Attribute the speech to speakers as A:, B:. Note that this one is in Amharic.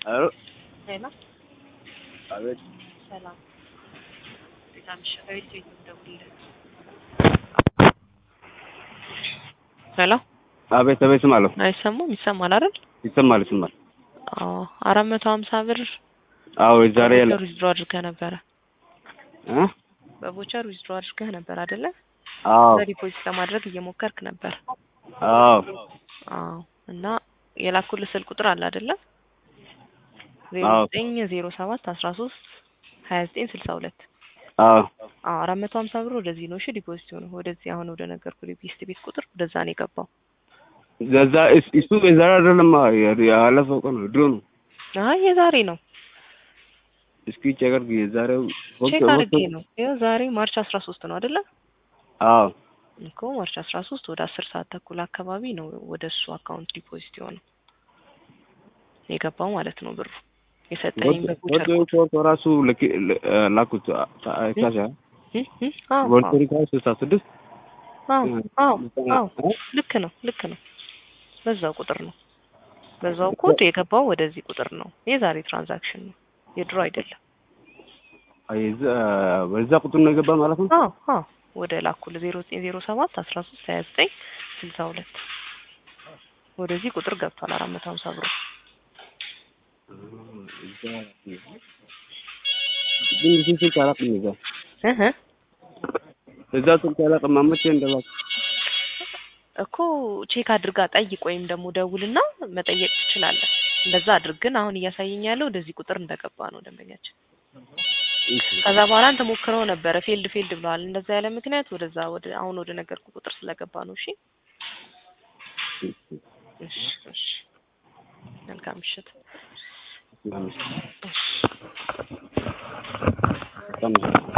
A: አሎ
B: ሄሎ
A: አቤት
B: ሰላም እንዴት አመሸህ? ከቤት ቤት ነው የምደውልልህ። ሄሎ
A: አቤት አቤት ስማለሁ
B: አይሰማም? ይሰማል አይደል?
A: ይሰማል ይሰማል
B: አዎ አራት መቶ ሀምሳ ብር
A: አዎ የዛሬ ያለ
B: በቮቸር ዊዝድሮ አድርገህ ነበረ።
A: እ
B: በቮቸር ዊዝድሮ አድርገህ ነበር አይደለ?
A: አዎ
B: በዲፖዚት ለማድረግ እየሞከርክ ነበር።
A: አዎ
B: አዎ እና የላኩልህ ስልክ ቁጥር አለ አይደለ? ዜሮ
A: አዎ።
B: ዘጠኝ ዜሮ ሰባት አስራ ሶስት ሀያ ዘጠኝ ስልሳ ሁለት
A: አዎ
B: አዎ አራት መቶ ሀምሳ ብር ወደዚህ ነው እሺ ዲፖዚት ሆነው ወደዚህ አሁን ወደ ነገርኩ ቤስት ቤት ቁጥር ወደዛ ነው የገባው።
A: ለዛ እስ- እሱ የዛሬ አይደለም ያለፈው ቀን ነው ድሮ ነው
B: አይ የዛሬ ነው
A: እስኪ ቸገር የዛሬው
B: ቼክ አድርጌ ነው። ይኸው ዛሬ ማርች አስራ ሶስት ነው አይደለ?
A: አዎ
B: እኮ ማርች አስራ ሶስት ወደ አስር ሰዓት ተኩል አካባቢ ነው ወደ እሱ አካውንት ዲፖዚት የሆነው የገባው ማለት ነው ብሩ የሰጠኝ በቮቸር
A: ወደ
B: ኮድ
A: ፎቶ ራሱ ልክ- ል- ላኩት ካሻ
B: እ? እ? አዎ
A: ቮልተሪ ካሽ ስልሳ ስድስት
B: አዎ አዎ አዎ ልክ ነው ልክ ነው። በዛው ቁጥር ነው በዛው ኮድ የገባው ወደዚህ ቁጥር ነው። የዛሬ ትራንዛክሽን ነው የድሮ አይደለም።
A: በዛ ቁጥር ነው የገባ ማለት ነው
B: አዎ አዎ ወደ ላኩል ዜሮ ዘጠኝ ዜሮ ሰባት አስራ ሶስት ሀያ ዘጠኝ ስልሳ ሁለት ወደዚህ ቁጥር ገብቷል አራት መቶ ሀምሳ ብሩ
A: ግን እዚህ ስልክ አላውቅም እዛ
B: እህ
A: እዛ ስልክ አላውቅም መቼ እንደላኩ
B: እኮ ቼክ አድርጋ ጠይቅ ወይም ደግሞ ደውልና መጠየቅ ትችላለህ። እንደዛ አድርግ። ግን አሁን እያሳየኝ ያለው ወደዚህ ቁጥር እንደገባ ነው ደንበኛችን። ከዛ በኋላ አንተ ሞክረው ነበረ ፌልድ ፌልድ ብለዋል። እንደዛ ያለ ምክንያት ወደዛ ወደ አሁን ወደ ነገርኩ ቁጥር ስለገባ ነው። እሺ እሺ እሺ። መልካም ምሽት።
A: በጣም
B: እሺ